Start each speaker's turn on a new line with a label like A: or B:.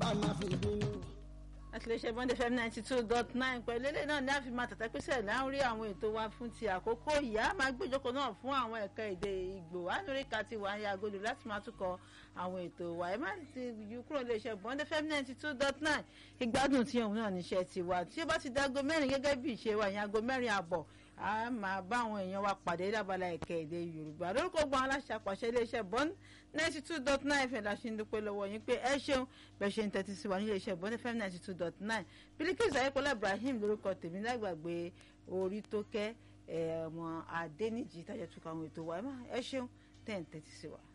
A: ká má fi bínú.
B: àtìlẹ́sẹ̀ bọ́ndé fm ninety two dot nine pẹ̀lú eléyìí náà ní àfi máa tàtà pèsè láńrí àwọn ètò wa fún ti àkókò ìyá máa gbéjókòó náà fún àwọn ẹ̀ka èdè ìgbò anúríkà ti wà ní agodo láti máa túkọ̀ àwọn ètò wa ẹ má ti yú kúrò iléeṣẹ́ bọ́ndé fm ninety two dot nine ìgbádùn tí òun náà níṣẹ́ ti wà tí ó bá ti di aago mẹ́rin gẹ́gẹ́ bí ìṣe wa ìyẹn aago mẹ́rin àbọ̀ a máa bá àwọn èèyàn wa pàdé lábala ẹ̀ka èdè yorùbá lórúkọ gbọ́n aláṣẹ àpàṣẹ iléeṣẹ́ bọ́n ninety two dot nine fẹ̀ la ṣe ń dúpẹ́ lọ́wọ́ yín pé ẹ ṣeun bẹ́ẹ̀ ṣe ń tẹ́tí sí wa ní iléeṣẹ́ bọ́n fm ninety two dot nine Bilikisu ayékọ́lá ibrahim lórúkọ tèmi lágbàgbé orí tó kẹ́ ọmọ adẹ́nìjì tájà túkọ̀ àwọn ètò wa ẹ ṣeun tẹ́ ń tẹ́tí sí wa.